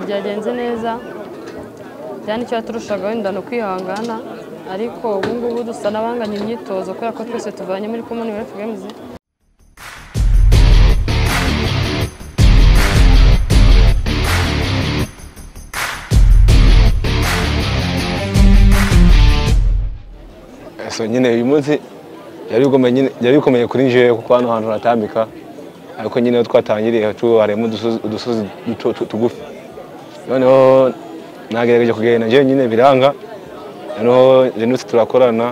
byagenze neza cyane icyo yaturushagaho inda ni ukwihangana ariko ubu ngubu dusa n'abanganya imyitozo kubera ko twese tuvanye muri common wealth games so nyine uyu munsi byari bikomeye nyine- byari bikomeye kuri jewe kuko hano hantu hatambika ariko nyine aho twatangiriye tu harimo udusozi- udusozi duto- tu- tugufi noneho nagerageje kugenda jewe nyine biranga noneho renutse turakorana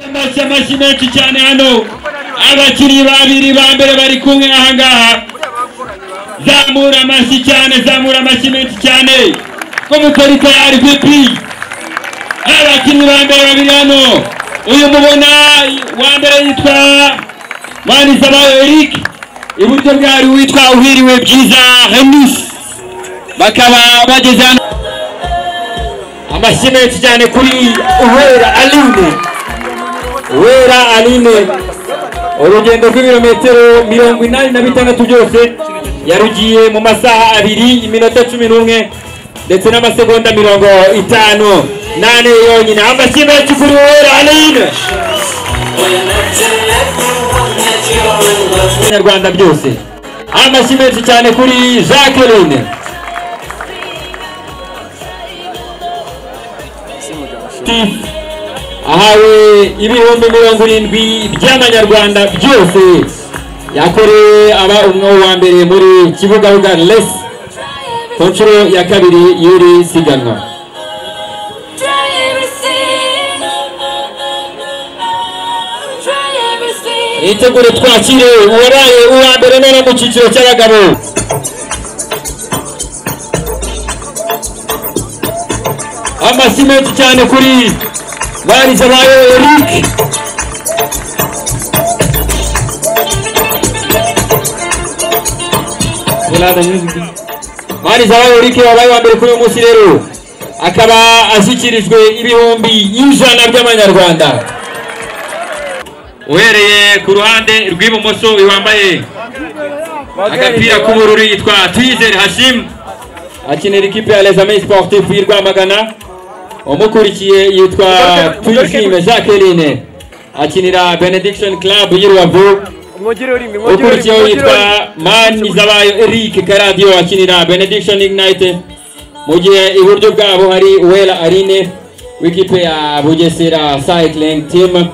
amashyi amashyi menshi cyane hano abakinnyi babiri ba mbere bari kumwe ahangaha zamura amashyi cyane zamura amashyi menshi cyane ko mutari tayari pepi abakinnyi ba mbere babiri hano uyu mubona wa mbere yitwa mwanizabayo eric iburyo bwari witwa uhiriwe byiza remus bakaba bageze hano amashyi menshi cyane kuri uhera aline wera aline urugendo rw'ibirometero mirongo inani na bitandatu byose yarugiye mu masaha abiri iminota cumi n'umwe ndetse n'amasegonda mirongo itanu nane yonyine amashyi menshi kuri wera aline nyarwanda byose amashyi menshi cyane kuri jacqueline Steve ahawe ibihumbi mirongo irindwi by'amanyarwanda byose yakorewe aba umwe wa mbere muri kibugabuga les ku nshuro ya kabiri y'iri siganwa Try everything. Try everything. nitegure twakire uwaraye uwa mbere none mu cyiciro cy'abagabo amashyi menshi cyane kuri barizabayo eric barizabayo eric wabaye uwa mbere kuri uyu munsi rero akaba ashyikirijwe ibihumbi y'ijana by'amanyarwanda uhereye ku ruhande rw'ibumoso uyu wambaye agapira k'ubururu yitwa twizere hashim akinira ikipe ya les amis sportifs y'i rwamagana umukurikiye yitwa tuyishime jacqueline akinira benediction club y'i rubavu ukurikiyeho yitwa manizabayo eric karadiyo akinira benediction ignite mu gihe iburyo bwabo hari uwera arine w'ikipe ya bugesera cycling team